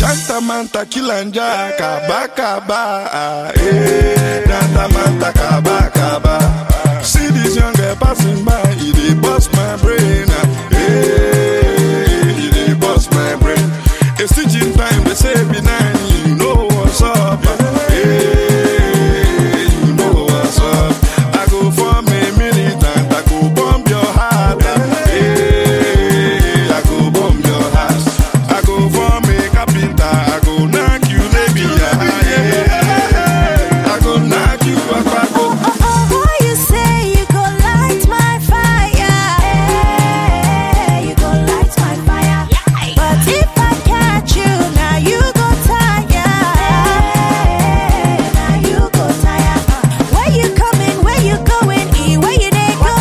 Chanta manta kilanja kaba kaba ah, eh. Chanta manta kaba kaba. See this young girl passing by, it dey bust my brain. ah, Eh, it dey bust my brain. A stitching time they say be nine, you know what's up. ah, Eh, you know what's up. I go form a militant, I go bomb your heart. ah, Eh, I go bomb your heart. I go form a carpenter, I go knock you, baby. ah, yeah. I go knock you, I go. Why you say you go light my fire? you go light my fire. But if I catch you, now you go tire. now you go tire. Where you coming? Where you going? E, where you dey go?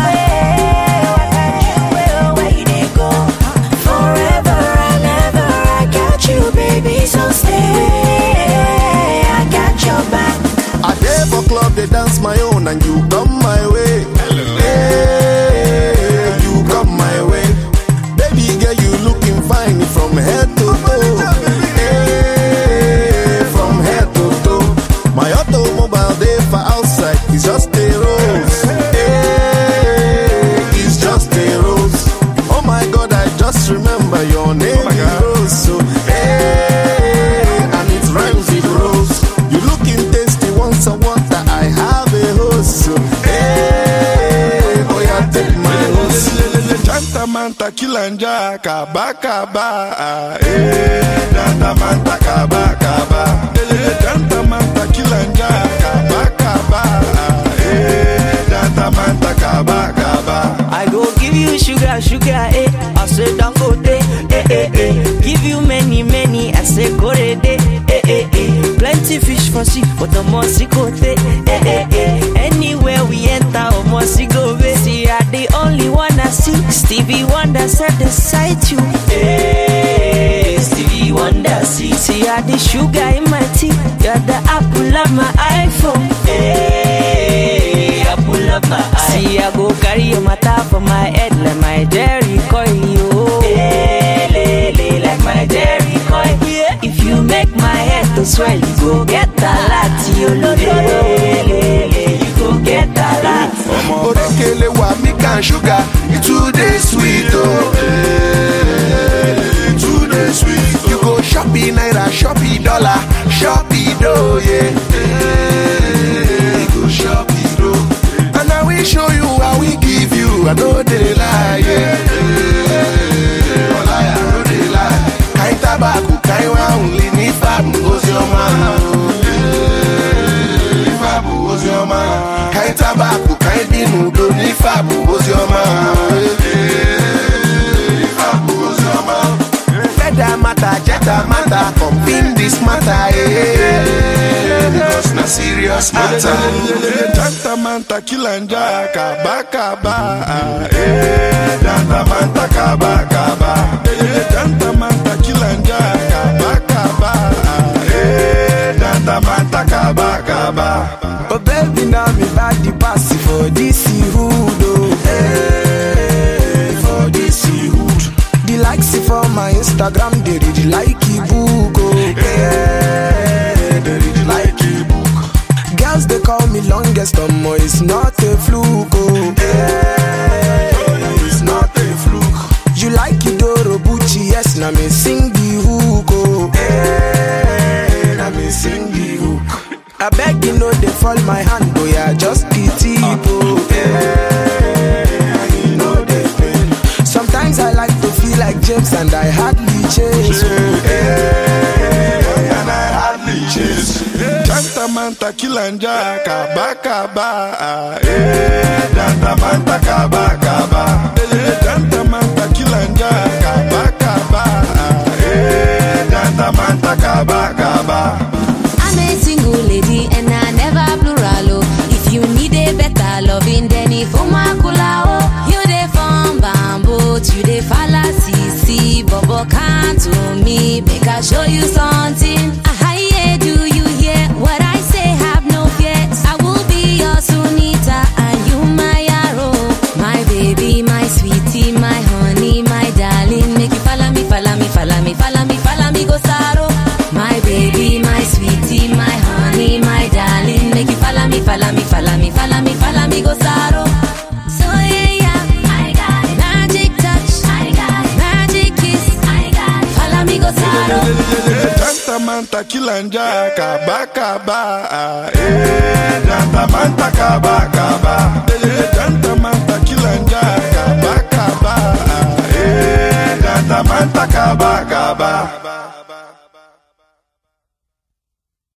Where you dey go? Forever and ever, I got you, baby. So stay. I got your back. I dey for club, they dance my own, and you come my way. Hey, you come my way. Baby girl, you looking fine from head to toe. Hey, from head to toe. My automobile dey for outside, it's just a rose. Hey, it's just a rose. Oh my God, I just remember your name my is God. Rose. So, hey, and it rhymes with rose. You looking tasty, once I water, I have a hose. So, hey, boy, I take my hose. Chanta manta kilanja kaba kaba ah, eh. Chanta manta kaba kaba. Eh, Chanta manta kilanja kaba kaba ah, eh. Chanta manta kaba kaba. I go give you sugar, sugar, eh. I say don't go day, eh, eh, eh. Give you many, many, I say go de, eh, eh, eh. Plenty fish for sea, but the more see go eh, eh, eh. Anywhere we enter, or more see go eh. See, I the only one I see. Stevie Wonder said the sight you, eh. Stevie Wonder see, see, I the sugar in my tea. You're the apple of my iPhone, eh. Apple of my eye. See, I go carry your matter for my head like my Jerry coil, yo. Eh, le, le, like my Jerry coil. Yeah. If you make my head to swell, you go get a lot, yo. Lo, lo, lo, le, le, you go get a lot. Orekele wa milk and sugar, it too dey sweet oh. Eh, it too dey sweet. You go shopping naira, shopping dollar, shopping dough, yeah. Eh, you go shopping dough. And I will show you how we give you. I know they lie, yeah. Eh, Ọláyà no dey lie. Kain tabaku, kain wa only ní fàmù, Ozioma. Eh, ní fàmù, Ozioma. Kain tabaku, kain bínú, do ní fàmù, Ozioma. Eh, ní fàmù, Ozioma. Feather matter, jetta matter, pumping this matter, eh. Because na serious matter. Chanta manta kilanja kaba kaba ah, eh. Chanta manta kaba kaba. Eh, Chanta manta kilanja kaba kaba ah, eh. Chanta manta kaba kaba. Oh baby, now me body pass for this hood, oh. Hey, for this hood. The likes for my Instagram, they really like it book, oh. Hey, they really like it book. Girls they call me longest, um, oh, it's not a fluke, oh. Hey, it's not a fluke. You like it, Doro Bucci, yes, now me sing the hook, oh. Hey, now me sing the hook. I beg you know they fall my hand, boy, I just pity oh. Yeah, you know they pain. Sometimes I like to feel like James and I hardly change. Oh, yeah, and I hardly change. Chanta manta kilanja kaba kaba ah, eh. Chanta manta kaba kaba. Eh, Chanta manta kilanja kaba kaba ah, eh. Chanta manta kaba kaba. I'm a single lady and I never plural. Oh. If you need a better loving, then if Omakula, oh, you dey from bamboo, you dey fallacy, see, Bobo can't to me, make I show you something. Ah, yeah, do you hear what I say? Have no fear. I will be your Sunita and you my arrow, my baby, my sweetie, my honey, my darling. Make you follow me, follow me, follow me, follow me, follow me, go sorrow. Gentleman takilanja kaba kaba. Eh, gentleman takaba kaba. Eh, gentleman